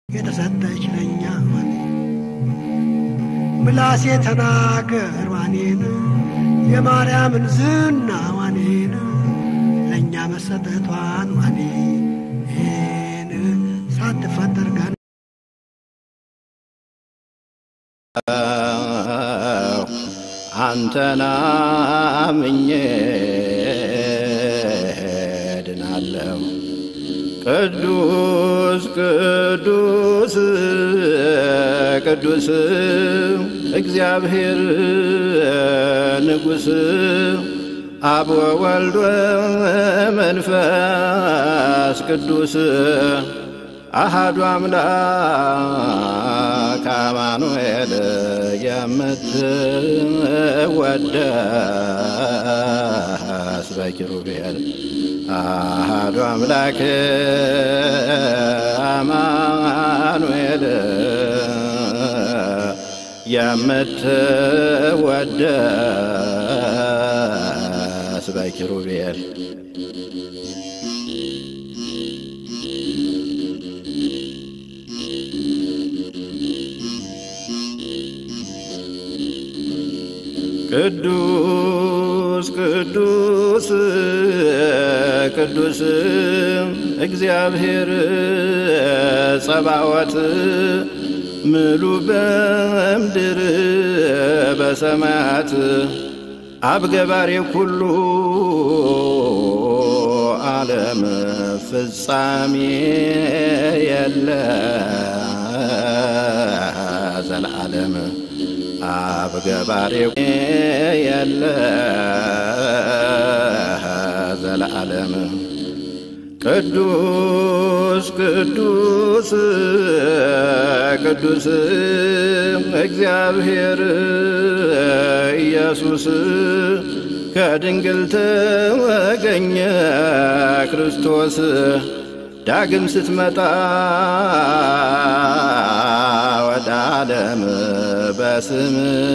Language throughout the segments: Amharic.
የተሰጠች ለኛ ምላሴ ተናገር ዋኔን የማርያምን ዝና ዋኔን ለእኛ መሰጠቷን ዋኔን ሳትፈጠር ገና አንተና ምኜ ድናለሁ። ቅዱስ ቅዱስ ቅዱስ እግዚአብሔር ንጉሥ አብ ወወልድ መንፈስ ቅዱስ አሃዱ አምላክ አማኑኤል የምትወደስ በኪሩቤል አሃዱ አምላክ አማኑኤል የምትወደስ በኪሩቤል ቅዱስ ቅዱስ ቅዱስ እግዚአብሔር ጸባወት ምሉ በምድር በሰማያት አብገባሬ ኩሉ ዓለም ፍጻሜ የለ ዘለዓለም አብ ገባሬው የለ ዘለዓለም ቅዱስ ቅዱስ ቅዱስ እግዚአብሔር ኢየሱስ ከድንግል ተገኘ ክርስቶስ ዳግም ስትመጣ ወደ ዓለም በስም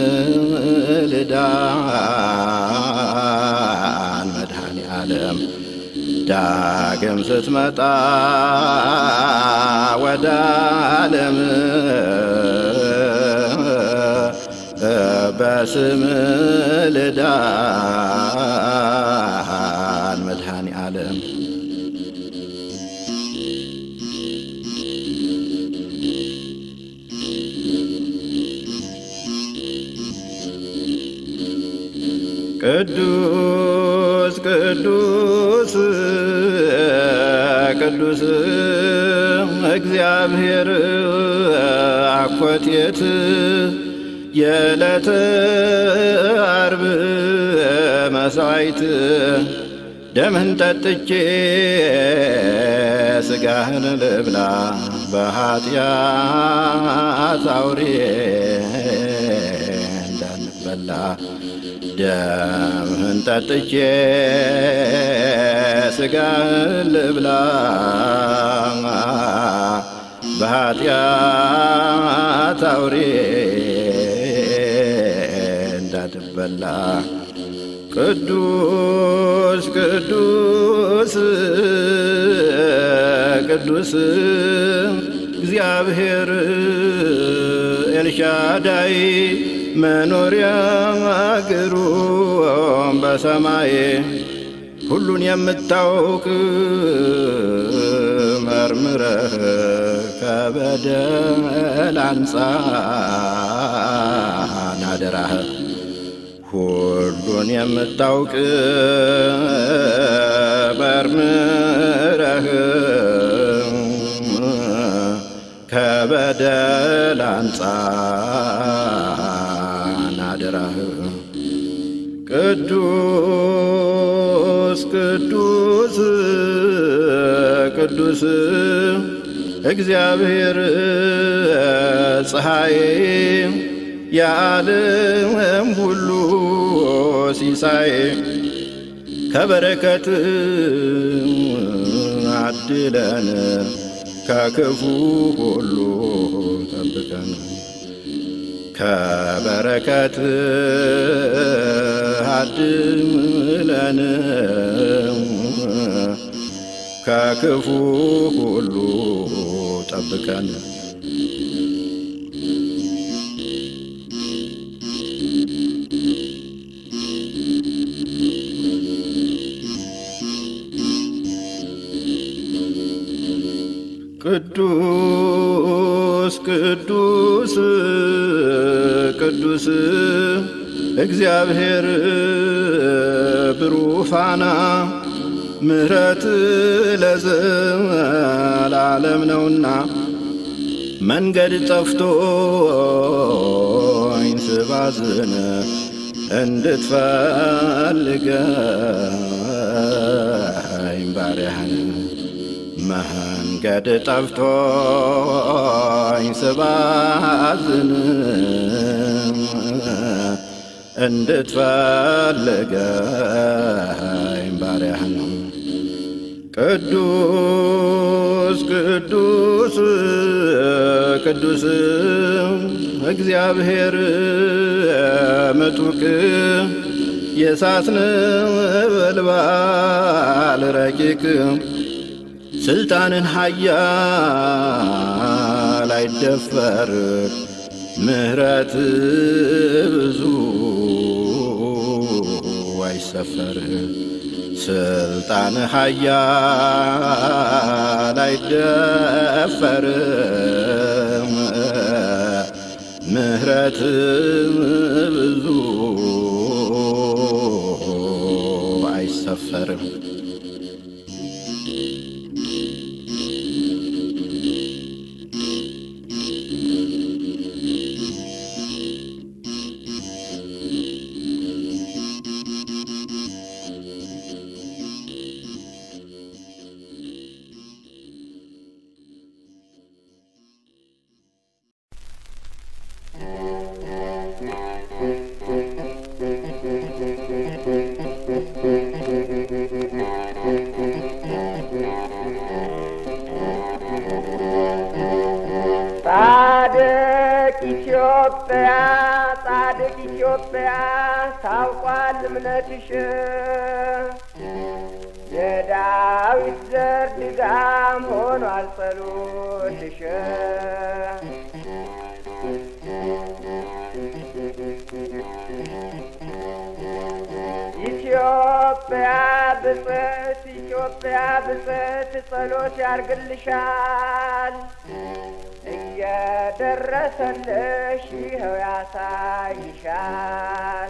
ልዳን መድኃኔ ዓለም ዳግም ስትመጣ ወደ ዓለም በስም ልዳን መድኃኔ ዓለም ቅዱስ ቅዱስ ቅዱስ እግዚአብሔር አኮቴት የዕለተ አርብ መሥዋዕት ደምህን ጠጥቼ ሥጋህን ልብላ በኀጢአት አውሬ እንዳንበላ ደምህን ጠጥቼ ሥጋህን ልብላ በኀጢአት አውሬ እንዳትበላ ቅዱስ ቅዱስ ቅዱስ እግዚአብሔር ኤልሻዳይ መኖሪያ አገሩ በሰማይ ሁሉን የምታውቅ መርምረህ ከበደል አንጻን አደራህ ሁሉን የምታውቅ መርምረህ ከበደል አንጻን አደራህ ቅዱስ ቅዱስ ቅዱስ እግዚአብሔር ፀሐይ የዓለም ሁሉ ሲሳይ ከበረከት አድለን ከክፉ ሁሉ ጠብቀን ከበረከት አድለን ከክፉ ሁሉ ጠብቀን ቅዱስ ቅዱስ ቅዱስ እግዚአብሔር ብሩፋና ምሕረት ለዘላለም ነውና መንገድ ጠፍቶኝ ስባዝን እንድትፈልገኝ ባሪያህን መንገድ ጠፍቶኝ ስባዝን እንድትፈልገኝ ባሪያህን ቅዱስ ቅዱስ ቅዱስ እግዚአብሔር ምጡቅ የእሳት ነበልባል ረቂቅ ስልጣንን ኃያል አይደፈር ምሕረት ብዙ አይሰፈር ስልጣን ኃያል አይደፈር ምሕረት ብዙ አይሰፈርም። ጻድቅ ኢትዮጵያ ጻድቅ ኢትዮጵያ ታውቋል እምነትሽ የዳዊት ዘር ድጋም ሆኗል ጸሎትሽ ኢትዮጵያ ብጽዕት ኢትዮጵያ ብጽዕት ጸሎት ያርግልሻል እየደረሰልሽ ይኸው ያሳይሻል።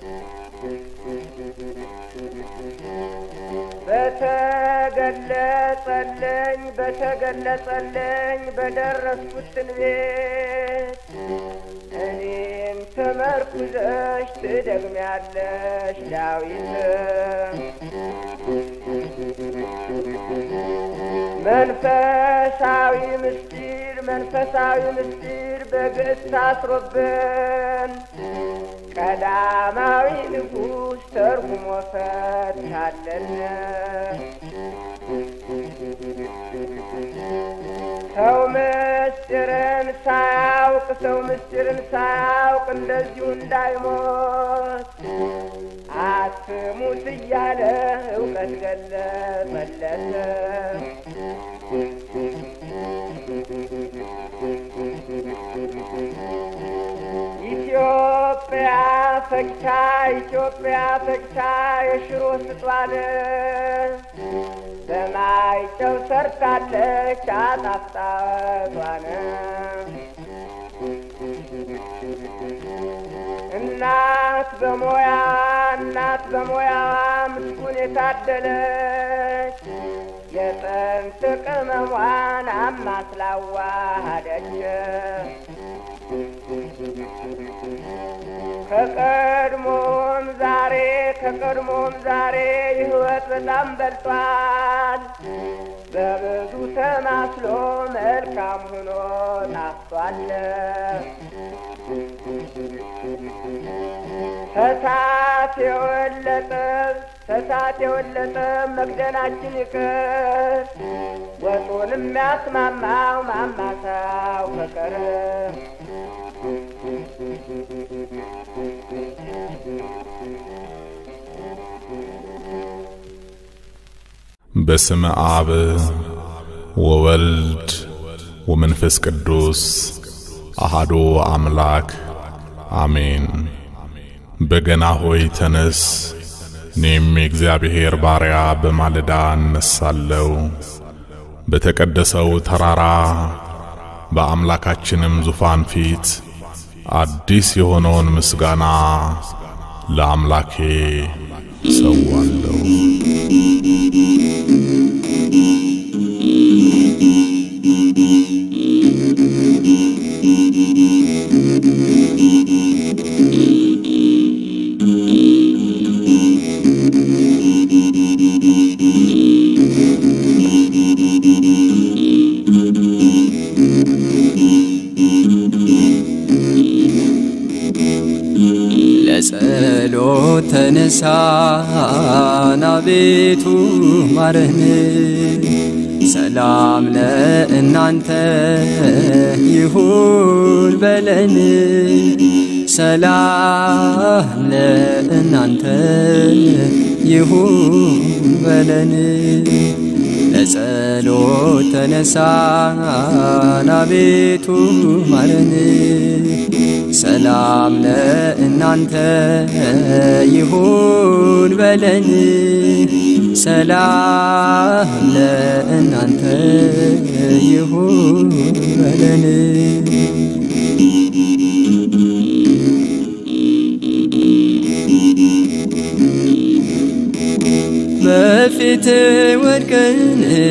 በተገለጸልኝ በተገለጸልኝ በደረስኩት ትንቢት እኔም ተመርኩዘሽ ትደግሚያለሽ ዳዊት መንፈሳዊ ምስጢር መንፈሳዊ ምስጢር በግዕዝ ታስሮብን ቀዳማዊ ንጉሥ ተርጉሞ ፈታለን። ሰው ምስጢርን ሳያውቅ ሰው ምስጢርን ሳያውቅ እንደዚሁ እንዳይሞት አትሙት እያለ እውቀት ገለጸለት። ኢትዮጵያ ፈግታ ኢትዮጵያ ፈግታ የሽሮ ስጧን በማይጨው ሰርታለች አጣፍጣቷን እናት በሞያ እናት በሞያዋ ምስጉን የታደለች የጥንት ቅመሟን አማስላዋሃደች ከቀድሞም ዛሬ ከቀድሞም ዛሬ ሕይወት በጣም በልጧል። በብዙ ተማስሎ መልካም ሆኖ ጣፍቷል። ተሳት የወለጠ ተሳት የወለጠ መግደላችን ይቅር ወጡን የሚያስማማው ማማሳው ፍቅር በስመ አብ ወወልድ ወመንፈስ ቅዱስ አሃዶ አምላክ አሜን። በገና ሆይ ተነስ፣ እኔም የእግዚአብሔር ባሪያ በማለዳ እነሳለሁ። በተቀደሰው ተራራ በአምላካችንም ዙፋን ፊት አዲስ የሆነውን ምስጋና ለአምላኬ ሰዋለሁ። ለጸሎት ተነሳን አቤቱ ማረን። ሰላም ለእናንተ ይሁን በለን። ሰላም ለእናንተ ይሁን በለን። ለጸሎት ተነሳን አቤቱ ማረን። ሰላም ለእናንተ ይሁን በለን። ሰላም ለእናንተ ይሁን በለን። በፊት ወድቀን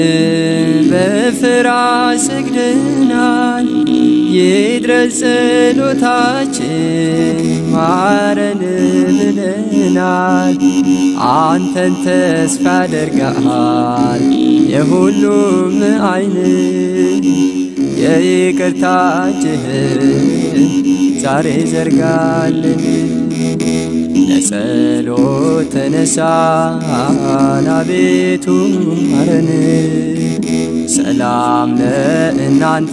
በፍርሃት ሰግደናል። ይድረስ ጸሎታችን ማረን ብለናል። አንተን ተስፋ ያደርጋል የሁሉም ዓይን የይቅርታችህን ዛሬ ዘርጋልን። ለጸሎት ተነሳን አቤቱ ማረን። ሰላም ለእናንተ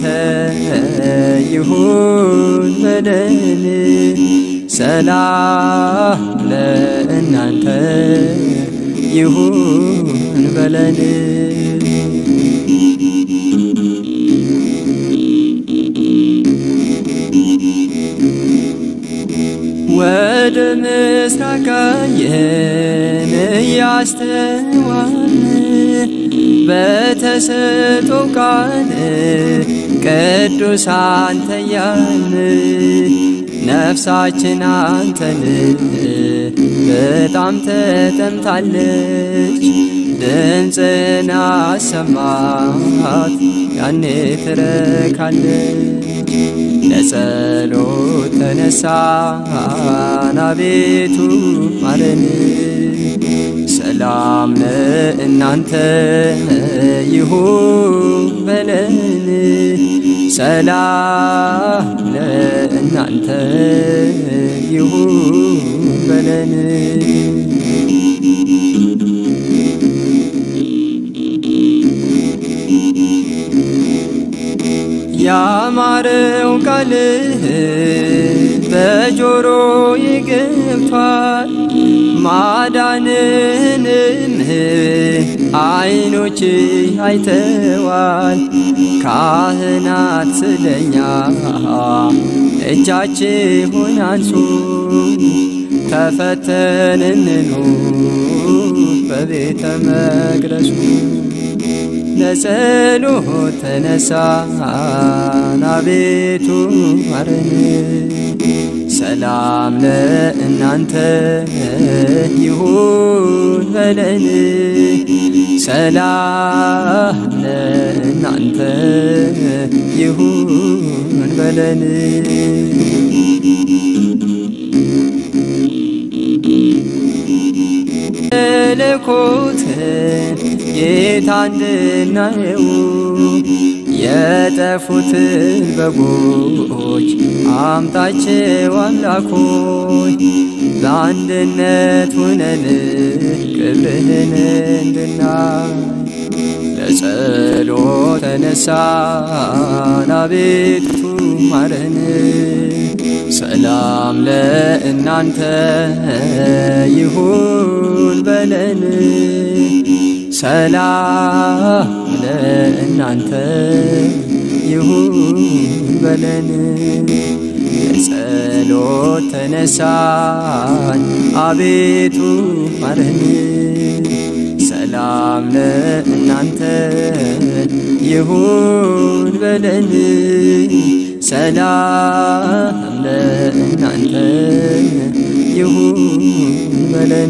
ይሁን በለን። ሰላም ለእናንተ ይሁን በለን። ወደ ምስራቅ አየን እያስተዋልን በተሰጦ ቃል ቅዱስ አንተ ያልን ነፍሳችን አንተን በጣም ተጠምታለች። ድምፅን አሰማት ያኔ ትረካለች። ለጸሎት ተነሳን አቤቱ ማረን። ሰላም ለእናንተ ይሁን በለን። ሰላም ለእናንተ ይሁን በለን። ያማረው ቃልህ በጆሮ ይገብቷል ማዳንንም አይኖች አይተዋል። ካህናት ስለኛ እጃችሁን አንሱ ተፈተንንኑ በቤተ መቅደሱ ለጸሎት ተነሳን አቤቱ ማረን። ሰላም ለእናንተ ይሁን በለን። ሰላም ለእናንተ ይሁን በለን። መለኮትን ጌታ እንድናየው የጠፉትን በጎች አምጣቸው አምላኮች በአንድነት ሁነን ክብርህን እንድናይ ለጸሎት ተነሳን አቤቱ ማረን። ሰላም ለእናንተ ይሁን በለን። ሰላም ለእናንተ ይሁን በለን። ለጸሎት ተነሳን አቤቱ ማረን። ሰላም ሰላም ለእናንተ ይሁን በለን ሰላም ለእናንተ ይሁን በለን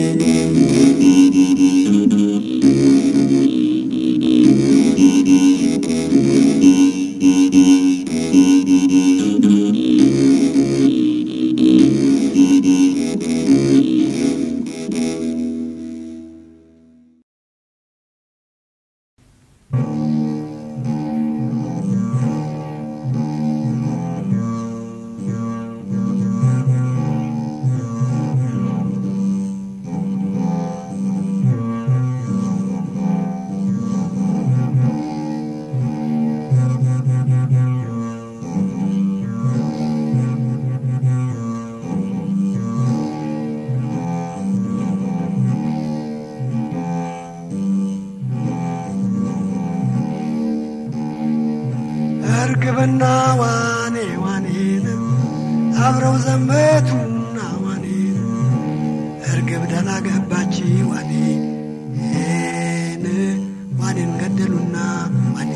እርግብና ዋኔ ዋኔን አብረው ዘመቱና ዋኔን እርግብ ደህና ገባች ዋኔን ዋኔን ገደሉና ዋኔ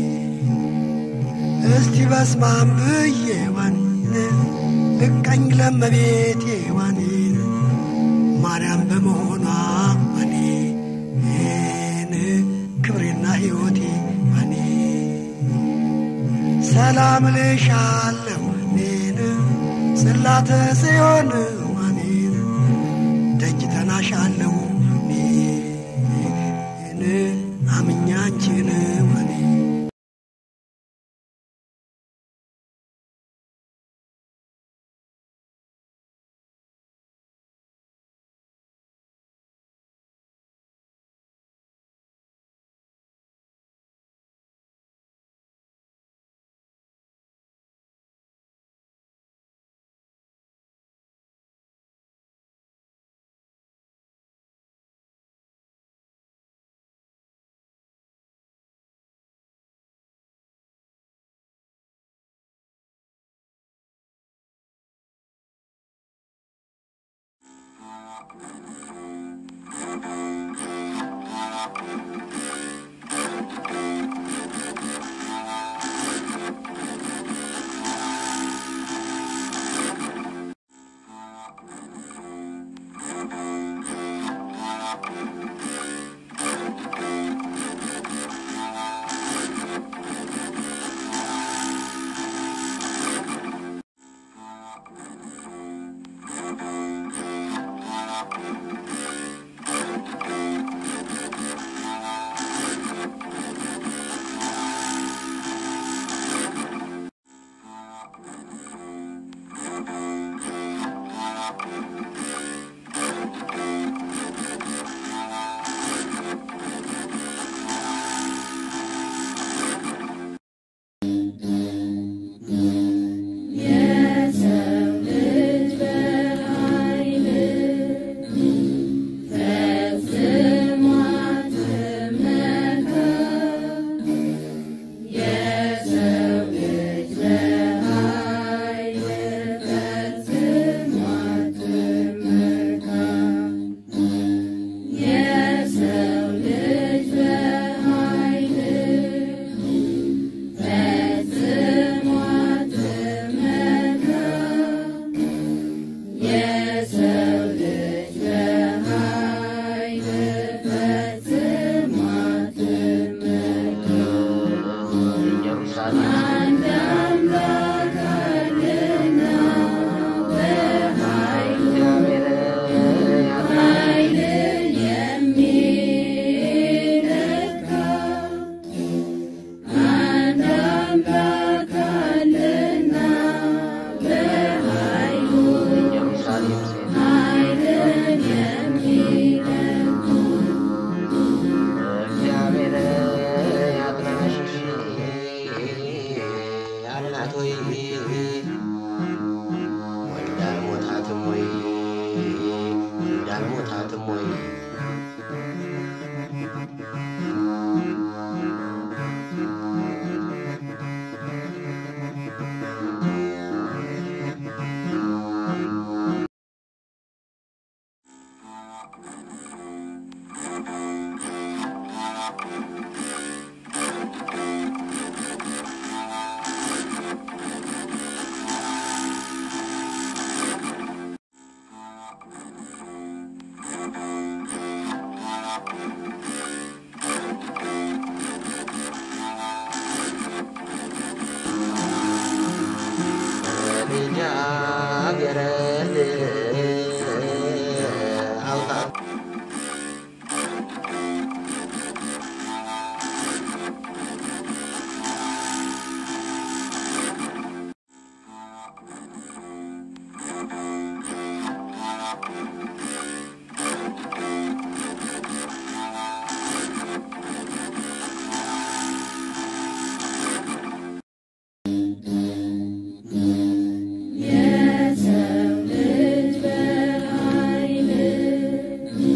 እስቲ በስማም ብዬ ዋኔን ብቀኝ ለመቤቴ ዋኔን ማርያም በመሆኗ ዋኔን ክብሬና ሕይወቴ ዋኔ ሰላም ልሻለሁ እኔን ጽላተ ጽዮን ዋኔን ደጅ ተናሻለሁ እኔን አምኛ አንቺን ዋኔ የሰው ልጅ በኃይል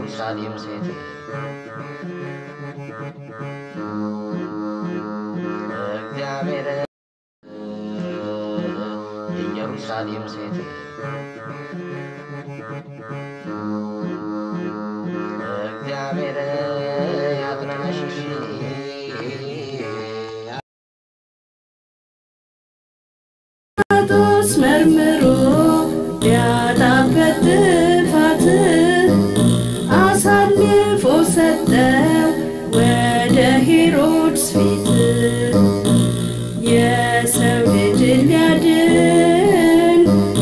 የኢየሩሳሌም ሴት እግዚአብሔር የኢየሩሳሌም ሴት እግዚአብሔር ያጽናሽሽ ጲላጦስ መርምሮ ቢያጣበት ጥፋት አሳልፎ ሰጠው ወደ ሄሮድስ ፊት የሰው ልጅ ሊያድን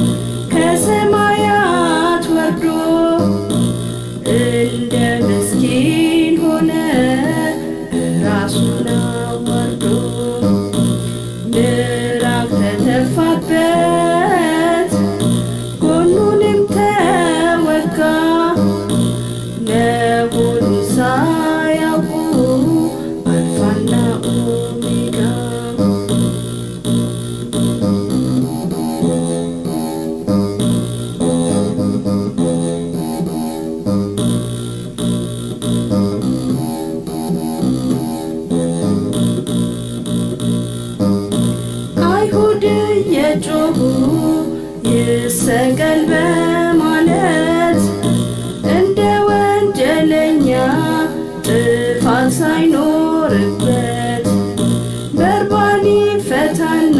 ከሰማያት ወርዶ እንደ ምስኪን ሆነ ራሱን አዋርዶ ምዕራፍ ተተፋበት ጎኑንም ተወጋ መሆኑ ሳያውቁ አልፋና ኦሜጋ አይሁድ የጮሁ ይሰቀል በማለት እንደ ወንጀለኛ ጥፋት ሳይኖርበት በርባኒ ፈታና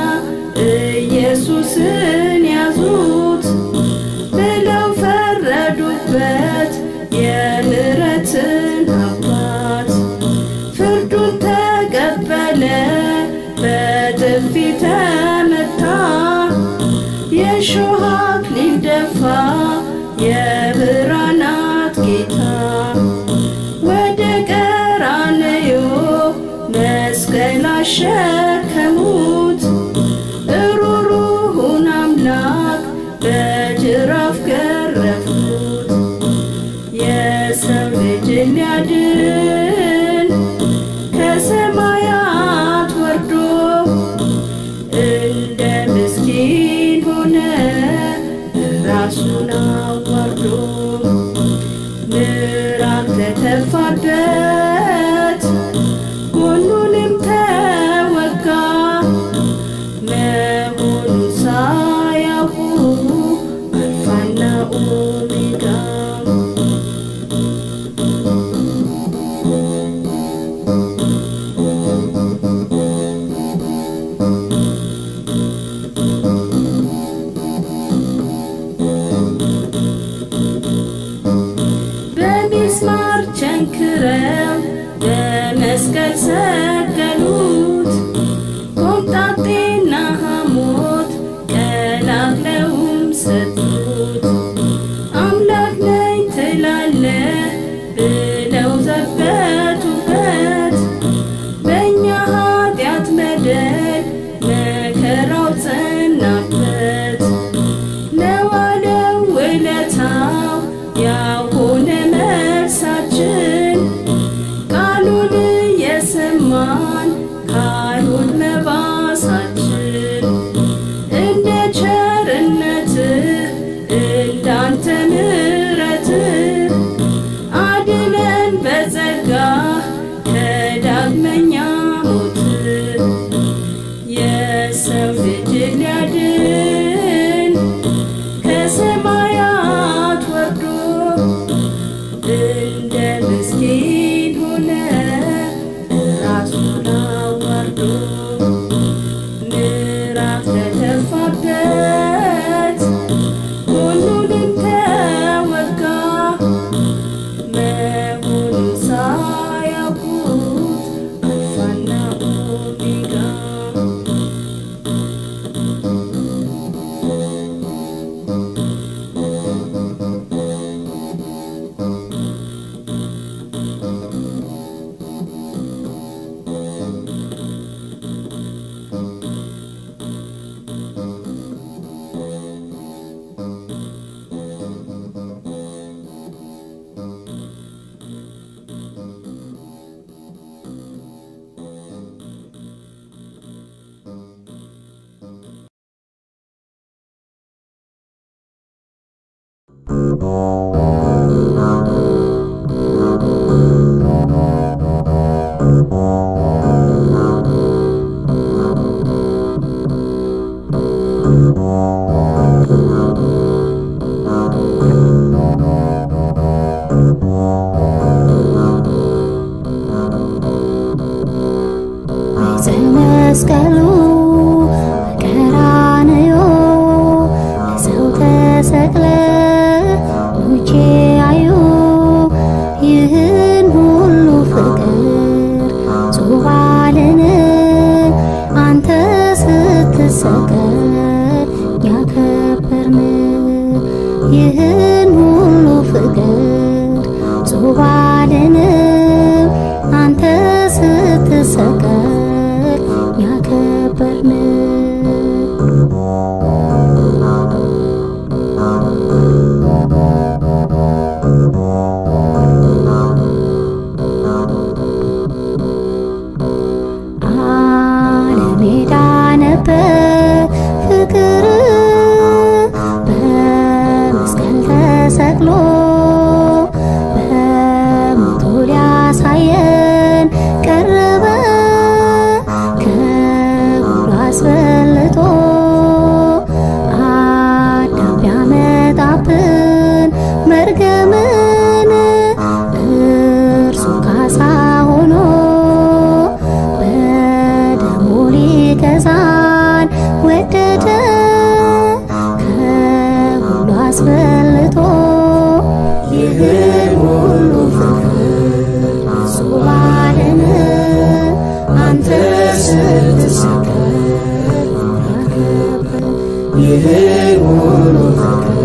ኢየሱስን ያዙት ብለው ፈረዱበት የምሕረትን አባት ፍርዱን ተቀበለ በጥፊ ተመታ የሾህ አክሊል ደፋ የብርሃናት ጌታ ወደ ቀራንዮ መስቀል አሸከሙት እሩሩሁን አምላክ በጅራፍ ገረፉት የሰው ልጅ ሊያድን ከሰማያት ወርዶ እንደ ምስኪን ሆነ ራሱን አዋርዶ ምዕራፍ ተተፋበት ጎኑንም ተወጋ መሆኑን ሳያውቁ አልፋና ኦሜጋ በሚስማር ቸንክረው በመስቀል ሰቀሉት ኮምጣጤና ሐሞት ቀላቅለውም ሰጡት አምላክ ነኝ ትላለህ ብለው ዘበቱበት በእኛ ኃጢአት በደል መከራው ጸናበት ለዋለው ውለታው ያሆነ መልሳችን ቃሉን የሰማን ካይሁድ መባሳችን እንደ ቸርነትህ እንዳንተ ምሕረትህ አድነን በጸጋ ከዳግመኛ ሞት የሰው ልጅ ሊያድን ከሰማያት ወርዶ እንደ ምስኪን ሆነ ራሱን አዋርዶ ምዕራፍ ተተፋበት ጎኑንም ተወጋ መሆኑን ሳያውቁት አልፋና ኦሜጋ Thank መስቀሉ ቀራንዮ ሰው ተሰቅለ ሙቼ አዩ ይህን ሁሉ ፍቅር ዙባልን አንተ ስትሰቀል ያከበርን ይህን ሁሉ ፍቅር ዙባልን አንተ ስትሰቀል ያከበርን አለሜዳ ነበር ፍቅር በመስቀል ተሰቅሎ በሞቱ ሊያሳየን ቀረበ ከሁሉ አስበልጦ አዳም ቢያመጣብን መርገምን እርሱ ካሳ ሆኖ በደሙ ሊገዛን ወደደ ከሁሉ አስበልጦ ይህን ሁሉ ፍቅር ሱባልን አንተ ስትሰቀል ያከበር ይህን ሁሉ ፍቅር